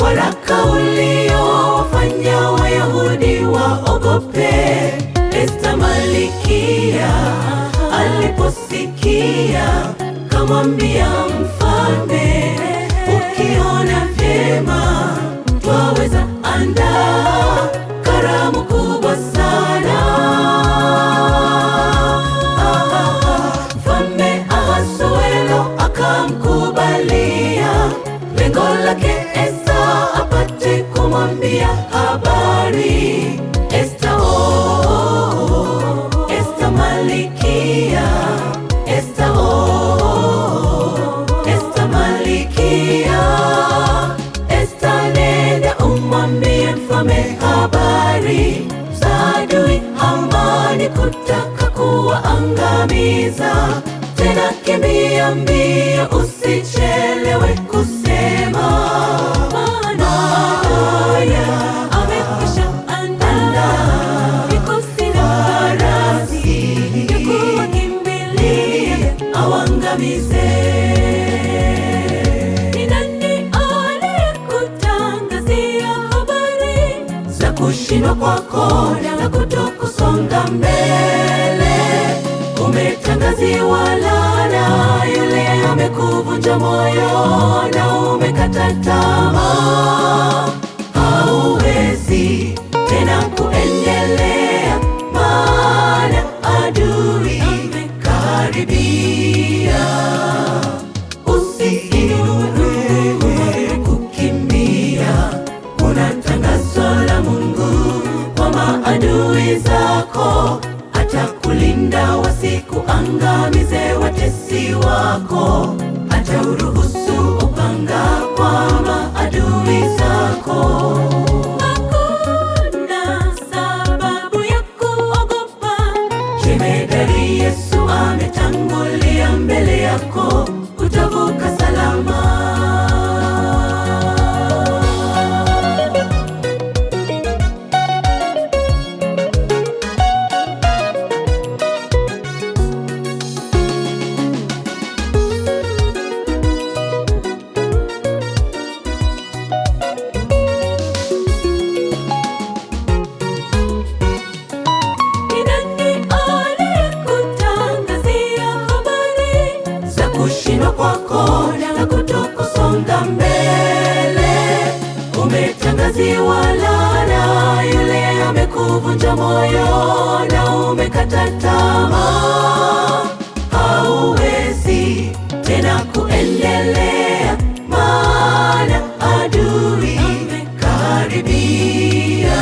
waraka uliowafanya Wayahudi waogope. Esta Malikia aliposikia, kamwambia mfalme, ukiona vyema twaweza andaa karamu kubwa sana. Mfalme Ahasuero akamkubalia, lengo lake Esta apate kumwambia habari. Esta oh, Esta Malikia, Esta oh, Esta Malikia, Esta nenda umwambie mfalme habari za adui Hamani kutaka kuwaangamiza. Tena kimbia mbio, usichelewe kusema, maana adui amekwisha andaa vikosi na farasi ya kuwakimbilia awangamize. Ni nani aliyekutangazia habari za kushindwa kwako na kutokusonga mbele? Umetangaziwa laana, yule amekuvunja moyo na umekata tamaa, hauwezi tena kuendelea, maana adui amekaribia. Usiinue kukimbia, kuna tangazo la Mungu kwa maadui zako, atakulinda wasikuangamize watesi wako, atauruhusu upanga kwa maadui zako. Hakuna sababu ya kuogopa, jemedari Yesu ametangulia mbele yako, utavuka salama. Ni nani aliyekutangazia habari za kushindwa kwako na kutokusonga mbele? Umetangaziwa laana, yule amekuvunja moyo na umekata tamaa, hauwezi tena kuendelea, maana adui amekaribia.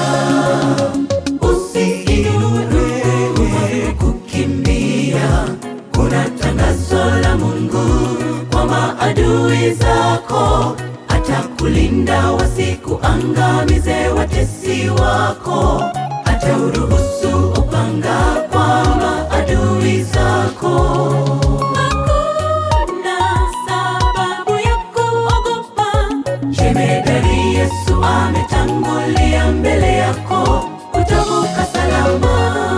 Usiinue kukimbia, kuna tangazo la Mungu kwa maadui zako, atakulinda wasikuangamize watesi wako, atauruhusu upanga kwa maadui zako. Hakuna sababu ya kuogopa, jemedari Yesu ametangulia mbele yako, utavuka salama.